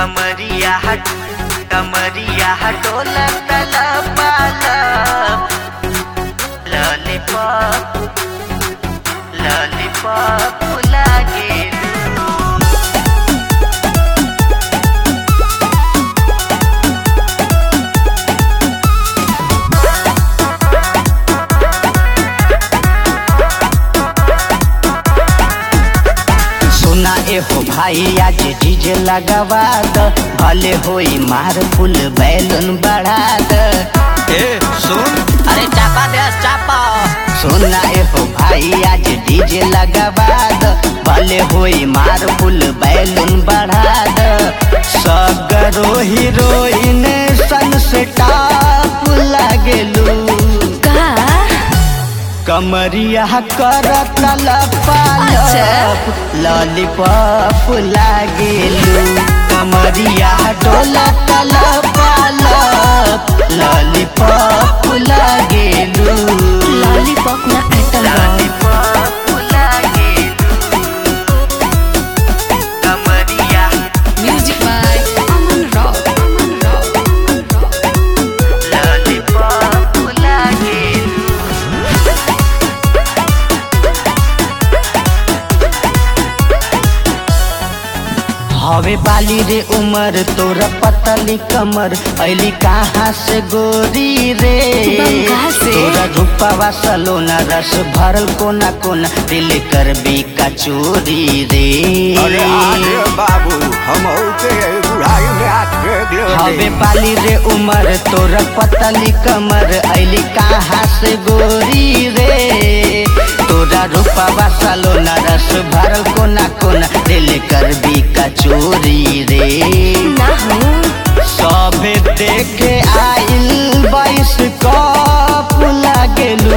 कमरिया हट कमरिया हटोला तला पाला लॉलीपॉप लॉलीपॉप लागे सुना ए हो भाई आज डीजे लगावा द भले होई मार फुल बैलून बढ़ा द ए सुन अरे चापा दे चापा सुना ए हो भाई आज डीजे लगावा द भले होई मार फुल बैलून बढ़ा द सगरो हीरोइन सन से टाप लागेलू का कमरिया करत लपालप अच्छा। लॉलीपॉप लागेलू कमरिया डोलत लपालप लॉलीपॉप लागेलू लॉलीपॉप ना आइटम बा लॉलीपॉप लागेलू कमरिया music by Aman rock Aman rock lollipop लागेलू हवे बाली रे उमर तोरा पतली कमर ऐली कहाँ से गोरी रे बंगाल से। तोरा रूपावा सलोना रस भरल कोना कोना दिल कर बी का चोरी रे अरे आगे बाबू हम के बुढ़ाई में आके हवे गे बाली रे उमर तोरा पतली कमर ऐली कहाँ से गोरी रे तोरा रूपावा सलोना रस भरल कोना कोना दिल कर बी का चोरी रे ना हूँ सबे देखे आइल बाईस कप लागेलू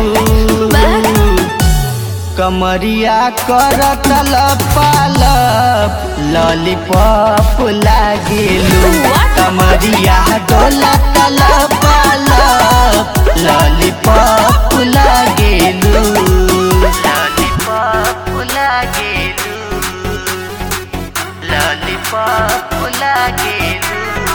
कमरिया करत लपालप लॉलीपॉप लागेलू What? कमरिया डोलत लपालप लॉलीपॉप लागेलू लॉलीपॉप लागेलू लॉलीपॉप लागेलू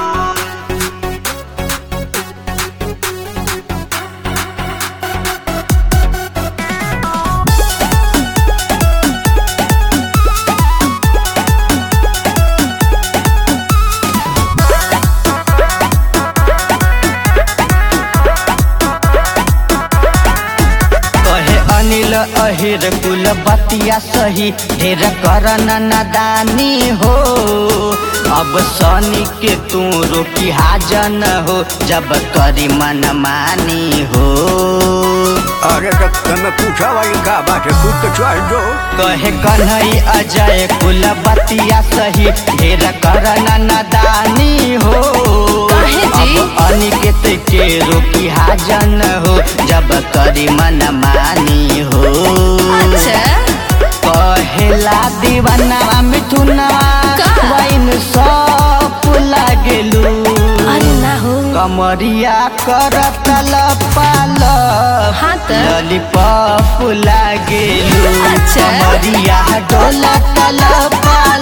कहे अनिल अहिर कुल बतिया सही ढेर करन नादानी हो अब सनी के तू रोकी हाजन हो जब करी मन मानी हो अरे तो तने पूछा भाई का बात है खुद तो चल दो कहे कन्हई अजय कुल बतिया सही ढेर करन नादानी हो काहे जी? अब अनिकेत के रोकी हाजन हो जब करी मन मानी हो अच्छा कहेला दीवाना मिथुना का? वाइन सब लागेलू अरे ना हूँ कमरिया करत लपाल हाँ त। लॉलीपॉप लागेलू अच्छा। कमरिया डोलत लपाल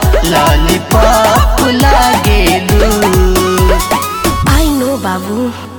लॉलीपॉप लागेलू आई नो बाबू